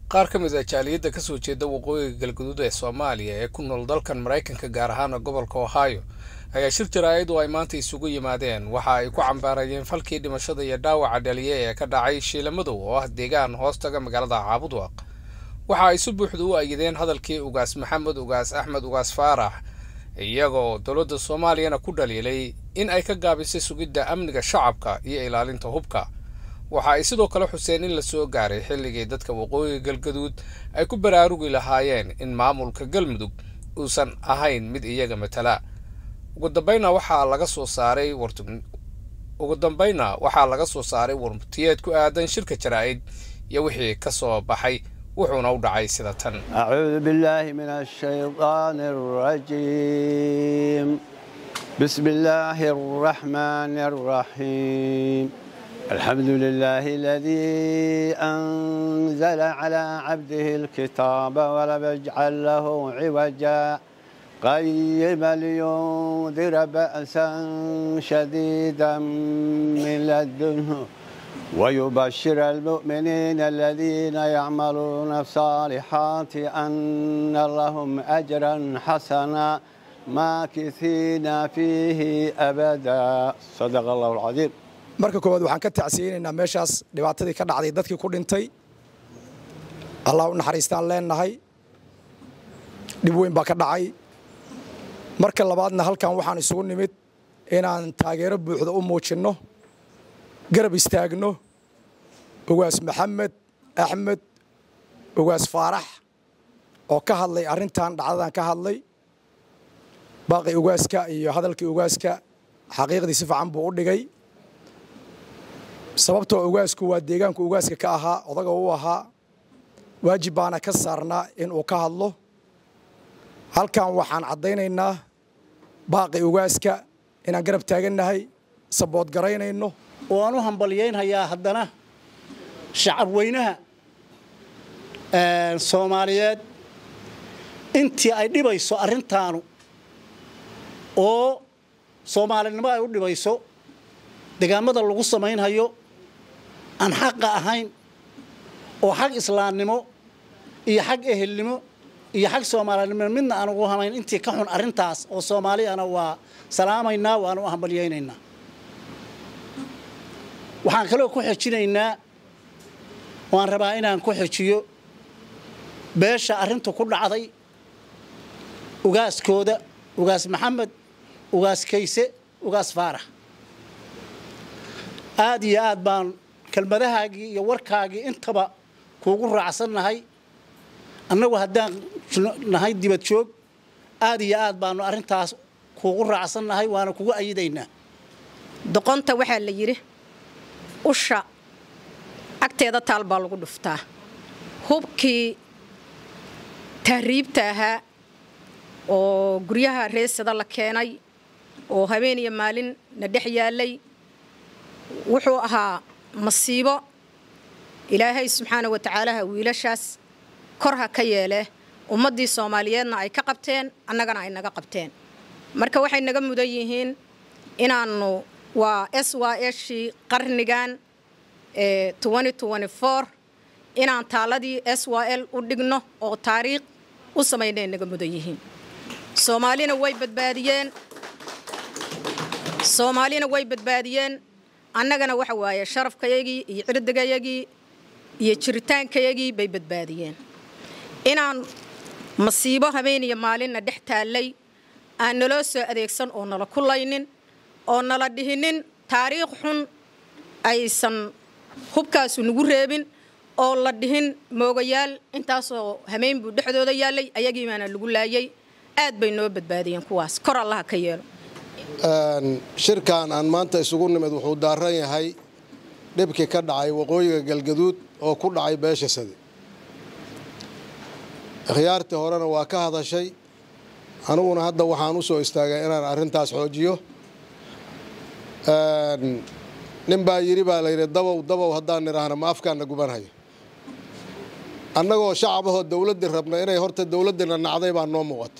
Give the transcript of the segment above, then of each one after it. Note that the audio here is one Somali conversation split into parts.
qaar ka mid a jaaliyadda ka soo jeeda waqooyiga galguduud ee soomaaliya ee ku nool dalkan maraykanka gaar ahaana gobolka ohio ayaa shir jaraa'id oo ay maanta isugu yimaadeen waxa ay ku cambaarayeen falkii dhimashada iyo dhaawaca dhaliye ee ka dhacay shiilamadow oo ah deegaan hoostaga magaalada caabudwaaq waxa ay si buuxda u ayideen hadalkii ugaas maxamed ugaas axmed ugaas faarax iyagoo dowladda soomaaliyana ku dhaliilay in ay ka gaabisay sugidda amniga shacabka iyo ilaalinta hubka waxa ay sidoo kale xuseen in la soo gaaray xilligii dadka waqooyiga galgaduud ay ku baraarugi lahaayeen in maamulka galmudug uusan ahayn mid iyaga matala ugu dambayna waxaa laga soo saaray ugu dambayna waxaa laga soo saaray warmutiyeed ku aadan shirka jaraa'id iyo wixii ka soo baxay wuxuuna u dhacay sida tan أعوذ بالله من الشيطان الرجيم بسم الله الرحمن الرحيم الحمد لله الذي أنزل على عبده الكتاب ولم يجعل له عوجا قيما لينذر بأسا شديدا من لدنه ويبشر المؤمنين الذين يعملون الصالحات أن لهم أجرا حسنا ماكثين فيه أبدا صدق الله العظيم marka koowaad waxaan ka tacsiyeynaynaa meeshaas dhibaatadii ka dhacday dadkii ku dhintay allah u naxariistaan leennahay dhib weyn baa ka dhacay marka labaadna halkan waxaan isugu nimid inaan taageero buuxda u muujinno garab istaagno ugaas maxamed axmed ugaas faarax oo ka hadlay arrintan dhacdadan ka hadlay baaqi ugaaska iyo hadalkii ugaaska xaqiiqdii si fiican buu u dhigay sababtoo ugaasku waa deegaanku ugaaska ka ahaa odaga u ahaa waajib baana ka saarnaa inuu ka hadlo halkan waxaan caddaynaynaa baaqi ugaaska inaan garab taagannahay sabood garaynayno waan u hambalyaynhayaa haddana shacab weynaha soomaaliyeed intii ay dhibayso arrintaanu oo soomaalinimo ay u dhibayso degaamada lagu samaynhayo aan xaqa ahayn oo xag islaamnimo iyo xag ehelnimo iyo xag soomaalinimo midna aan ugu hamayn intii ka xun arrintaas oo soomaaliyana waa salaamaynaa waana u hambalyaynaynaa waxaan kaloo ku xejinaynaa waan rabaa inaan ku xejiyo beesha arrintu ku dhacday ugaaskooda ugaas maxamed ugaas kayse ugaas faarax aad iyo aad baan kelmadahaagii iyo warkaagii intaba kuugu raacsannahay annagu haddaan nahay dibad joog aad iyo aad baanu arrintaas kuugu raacsannahay waana kugu ayidaynaa doqonta waxaa la yidhi usha agteeda taal baa lagu dhuftaa hubkii tahriibta ahaa oo guryaha reesada la keenay oo habeen iyo maalin na dhex yaallay wuxuu ahaa masiibo ilaahay subxaana wa tacaalaha wiilashaas kor ha ka yeele ummaddii soomaaliyeedna ay ka qabteen annagana ay naga qabteen marka waxay naga mudan yihiin inaannu waa s y shii qarnigan inaan taaladii s y l u dhigno oo taariikh u samaynay naga mudan yihiin soomaalina way badbaadiyeen soomaalina way badbaadiyeen annagana waxa waaye sharafkayagii iyo cirdigayagii iyo jiritaankayagii bay badbaadiyeen inaan masiibo habeen iyo maalinna dhex taallay aan naloo soo adeegsan oo nala kulaynin oo nala dhihinin taariikh xun aysan hubkaasu nagu reebin oo la dhihin moogayaal intaasoo hameen buu dhexdooda yaallay ayagiibaana lagu laayay aad bay noo badbaadiyeen kuwaas kor allaha ka yeelo shirkan aan maanta isugu nimid wuxuu daaran yahay dhibkii ka dhacay waqooyiga galgaduud oo ku dhacay beesha sade ikhyaartii horena waa ka hadashay aniguna hadda waxaan u soo istaagay inaan arrintaas xoojiyo nin baa yidhi baa layidhi dabow dabow haddaan nidhaahna ma afkaanna gubanhayo annagoo shacabahoo dowladdii rabna inay horta dowladdiina nacday baa noo muuqato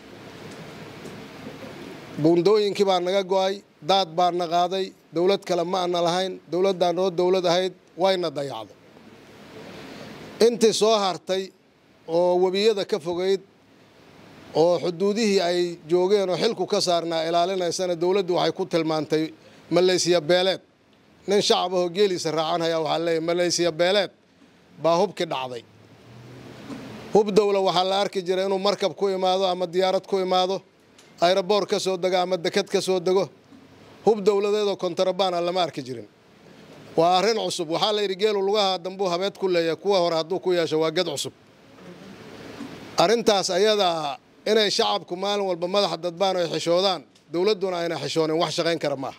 buundooyinkii baa naga go'ay daad baa na qaaday dowlad kale ma ana lahayn dowladdaa noo dowlad ahayd wayna dayacday intii soo hartay oo webiyada ka fogayd oo xuduudihii ay joogeen oo xilku ka saarnaa ilaalinaysana dowladdu waxay ku tilmaantay malaysiya beeleed nin shacab ahoo geeliisa raacanhaya waxaa leeyahy malaysiya beeleed baa hubki dhacday hub dowla waxaa la arki jiray inuu markab ku imaado ama diyaarad ku imaado ayroboor ka soo dego ama deked ka soo dego hub dowladeedoo kontarabaan a lama arki jirin waa arrin cusub waxaa la yidhi geelu lugaha dambuu habeed ku leeyahay kuwa hore hadduu ku yeesho waa ged cusub arrintaas ayadaa inay shacabku maalin walba madaxa dadbaan ay xishoodaan dowladduna ayna xishoonin wax shaqayn kara maaha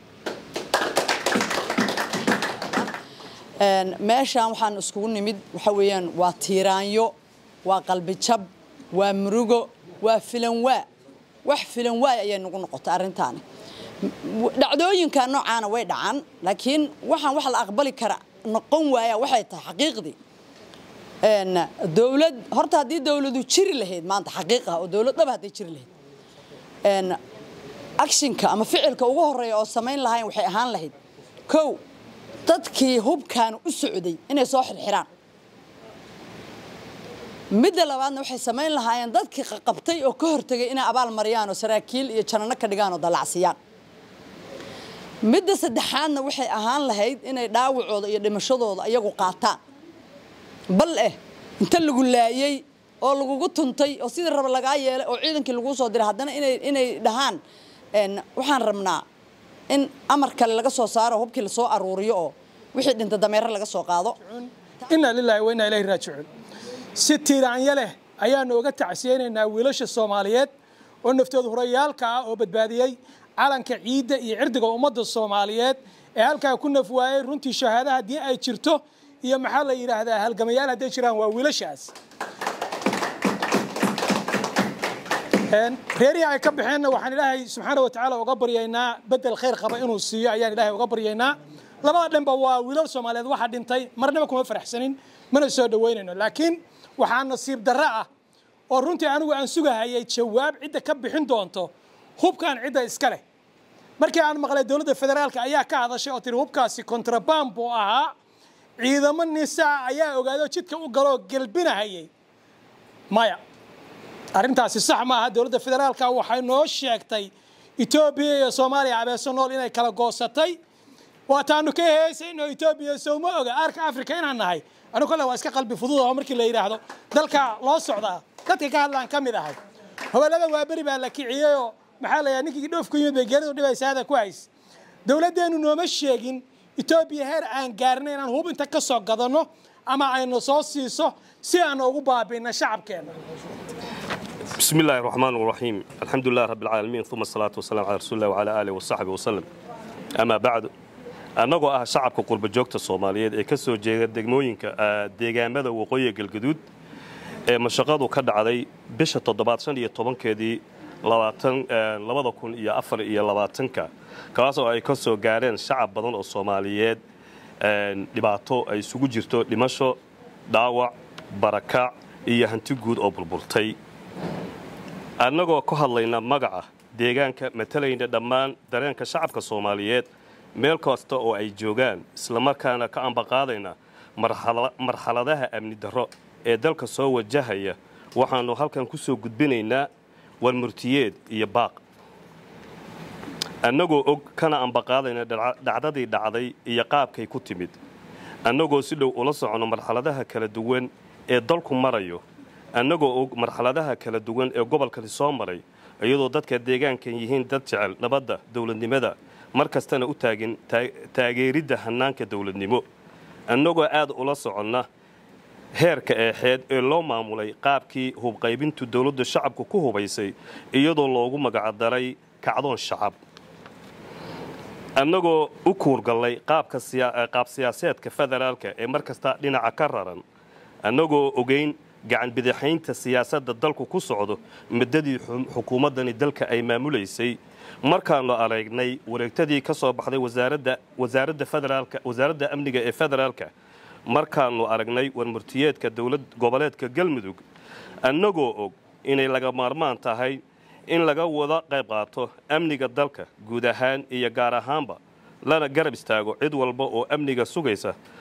meeshaan waxaan iskugu nimid waxa weeyaan waa tiiraanyo waa qalbijab waa murugo waa filanwaa wax filanwaay ayay nagu noqotay arrintaani dhacdooyinka noocaana way dhacaan laakiin waxaan wax la aqbali kara noqon waaya waxay tahay xaqiiqdii dowlad horta haddii dowladu jiri lahayd maanta xaqiiqah oo dowlad dhaba hadday jiri lahayd actionka ama ficilka ugu horeeya oo samayn lahayn waxay ahaan lahayd kow dadkii hubkaanu u socday inay soo xirxiraan midda labaadna waxay samayn lahaayeen dadkii qabtay oo ka hortegay inay abaal mariyaan oo saraakiil iyo janano ka dhigaan oo dalacsiyaan midda saddexaadna waxay ahaan lahayd inay dhaawacooda iyo dhimashadooda iyagu qaataan bal eh inta lagu laayey oo lagugu tuntay oo sidii raba lagaa yeelay oo ciidankii laguu soo diray haddana inay inay dhahaan waxaan rabnaa in amar kale laga soo saaro hubkii lasoo aruuriyo oo wixii dhinta dameere laga soo qaado inaa lilaahi wa inaa ilaahi raajicuun si tiiraanya leh ayaanu uga tacsiyeynaynaa wiilasha soomaaliyeed oo naftooda hurayaalka ah oo badbaadiyey calanka ciidda iyo cirdiga ummadda soomaaliyeed ee halkaa ku naf waayey runtii shahaada haddii ay jirto iyo maxaa la yidhaahdaa halgamayaal hadday jiraan waa wiilashaas reerihii ay ka baxeenna waxaan ilaahay subxaana wa tacaala uga baryaynaa bedel khayr qaba inuu siiyo ayaan ilaahay uga baryaynaa labada dhanba waa wiilal soomaaliyeed waxa dhintay marnaba kuma faraxsanin mana soo dhoweynayno laakiin waxaa nasiib darro ah oo runtii anigu aan sugahayay jawaab cidda ka bixin doonto hubkan cidda iska leh markii aan maqlay dowladda federaalka ayaa ka hadashay oo tiri hubkaasi kontraband buu ahaa ciidamo nisaa ayaa ogaado jidka u galoo gelbinahayay maya arrintaasi sax ma aha dowladda federaalka waxay noo sheegtay etoobiya iyo soomaaliya abeeso nool inay kala goosatay waataanu ka heesayno etoobiya sowma oga arka africa inaan nahay anigu kolle waa iska qalbi fudud oo markii la yidhaahdo dalka loo socdaa dadka ka hadlaan ka mid ahay hobellada waa beri baa la kiciyeyoo maxaa la yidhaha ninkii dhoof ku yimid bay geeridu dhibaysa hada ku hays dowladdeennu nooma sheegin etoobiya heer aan gaarnay inaan hub inta ka soo gadanno ama ayna soo siiso si aan ugu baabi'ina shacabkeenna بسم الله الرحمن الرحيم الحمد لله رب العالمين ثم الصلاة والسلام على رسول الله وعلى آله وصحبه وسلم أما بعد annagoo ah shacabka qurba joogta soomaaliyeed ee ka soo jeeda degmooyinka deegaamada waqooyiga galgaduud ee mashaqadu ka dhacday bisha toddobaad shan iyo tobankeedii labada kun iyo afar iyo labaatanka kaasoo ay ka soo gaareen shacab badan oo soomaaliyeed dhibaato ay isugu jirto dhimasho dhaawac barakac iyo hanti guud oo burburtay annagoo ka hadlayna magaca deegaanka matalayna dhammaan dareenka shacabka soomaaliyeed meel kasta oo ay joogaan islamarkaana ka ambaqaadayna marxaladaha amni darro ee dalka soo wajahaya waxaannu halkan ku soo gudbinaynaa warmurtiyeed iyo baaq annagoo og kana ambaqaadayna dhacdadii dhacday iyo qaabkay ku timid annagoo si dhow ula soconno marxaladaha kala duwan ee dalku marayo annagoo og marxaladaha kala duwan ee gobolkani soo maray iyadoo dadka deegaankan yihiin dad jecel nabadda dowladnimada mar kastana u taagin taageeridda hannaanka dowladnimo annagoo aad ula soconna heerka eexeed ee loo maamulay qaabkii hubqaybintu dowladda shacabku ku hubaysay iyadoo loogu magacdaray kacdoon shacab annagoo u kuurgallay qaab siyaaseedka federaalka ee mar kasta dhinaca ka raran annagoo ogeyn gacan bidixaynta siyaasadda dalku ku socdo muddadii xukuumaddani dalka ay maamulaysay markaannu aragnay wareegtadii ka soo baxday wasaaradda federaalka wasaaradda amniga ee federaalka markaannu aragnay warmurtiyeedka dowlad goboleedka galmudug annagoo og inay laga maarmaan tahay in laga wada qayb qaato amniga dalka guud ahaan iyo gaar ahaanba lana garab istaago cid walba oo amniga sugaysa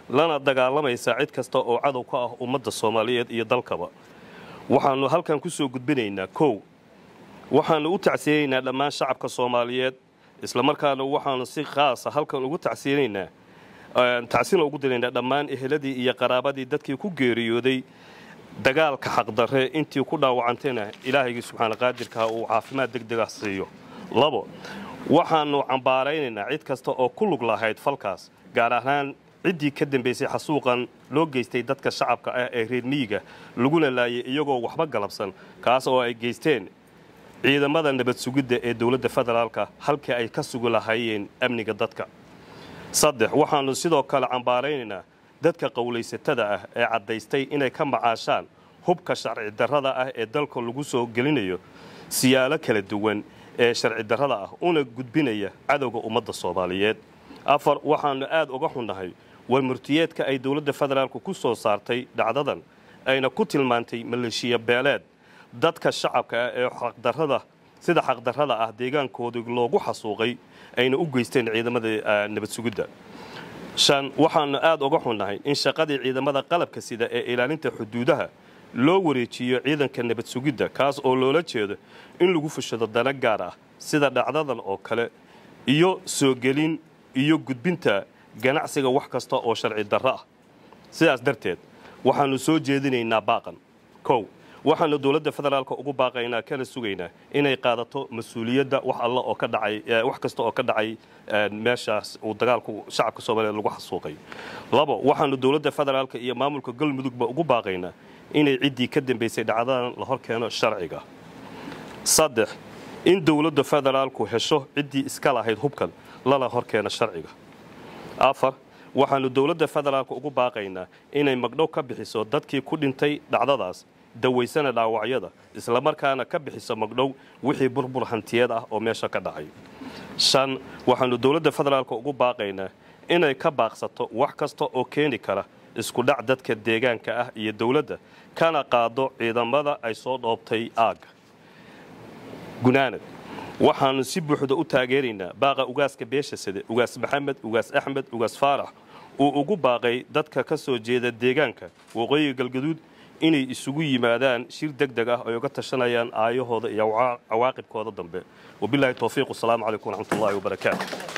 lana dagaalamaysa cid kasta oo cadow ka ah ummadda soomaaliyeed iyo dalkaba waxaannu halkan ku soo gudbinaynaa kow waxaannu u tacsiyeynaynaa dhammaan shacabka soomaaliyeed islamarkaana waxaannu si khaasa halkan ugu tacsiyeynaynaa tacsina ugu diraynaa dhammaan eheladii iyo qaraabadii dadkii ku geeriyooday dagaalka xaqdarre intii ku dhaawacantayna ilaahaygii subxaana qaadirkaa uu caafimaad deg dega siiyo labo waxaannu cambaaraynaynaa cid kasta oo ku lug lahayd falkaas gaar ahaan ciddii ka dambaysay xasuuqan loo geystay dadka shacabka ah ee reer miyiga laguna laayay iyagoo waxba galabsan kaas oo ay geysteen ciidamada nabad sugidda ee dowladda federaalka halkii ay ka sugi lahaayeen amniga dadka saddex waxaannu sidoo kale cambaaraynaynaa dadka qowlaysatada ah ee caddaystay inay ka macaashaan hubka sharci darrada ah ee dalka lagu soo gelinayo siyaalo kala duwan ee sharci darrada ah una gudbinaya cadowga ummadda soomaaliyeed afar waxaannu aad uga xunnahay war murtiyeedka ay dowladda federaalku ku soo saartay dhacdadan ayna ku tilmaantay maleeshiya beeleed dadka shacabka ah ee xaqdarrada sida xaqdarrada ah deegaankoodii loogu xasuuqay ayna u geysteen ciidamada nabad sugidda shan waxaannu aad uga xunnahay in shaqadii ciidamada qalabka sida ee ilaalinta xuduudaha loo wareejiyo ciidanka nabad sugidda kaas oo loola jeedo in lagu fushado dana gaar ah sida dhacdadan oo kale iyo soo gelin iyo gudbinta ganacsiga wax kasta oo sharci darro ah sidaas darteed waxaannu soo jeedinaynaa baaqan kow waxaannu dowladda federaalka ugu baaqaynaa kana sugaynaa inay qaadato mas-uuliyadda wax alla oo ka dhacay wax kasta oo ka dhacay meeshaas uu dagaalku shacabka soomaaliyeed lagu xasuuqay labo waxaannu dowladda federaalka iyo maamulka galmudugba ugu baaqaynaa inay ciddii ka dambaysay dhacdadan la hor keeno sharciga saddex in dowladda federaalku hesho ciddii iska lahayd hubkan lana hor keeno sharciga afar waxaannu dowladda federaalka ugu baaqaynaa inay magdhow ka bixiso dadkii ku dhintay dhacdadaas dawaysana dhaawacyada islamarkaana ka bixiso magdhow wixii burbur hantiyeed ah oo meesha ka dhacay shan waxaannu dowladda federaalka ugu baaqaynaa inay ka baaqsato wax kasta oo keeni kara isku dhac dadka deegaanka ah iyo dowladda kana qaado ciidamada ay soo dhoobtay aagga gunaanad waxaannu si buuxda u taageeraynaa baaqa ugaaska beesha side ugaas maxamed ugaas axmed ugaas faarax uu ugu baaqay dadka ka soo jeeda deegaanka waqooyiga galgaduud inay isugu yimaadaan shir deg deg ah ay uga tashanayaan aayahooda iyo cawaaqibkooda dambe wabilaahi towfiiq wasalaamu calaykum waraxmatullaahi wabarakaatu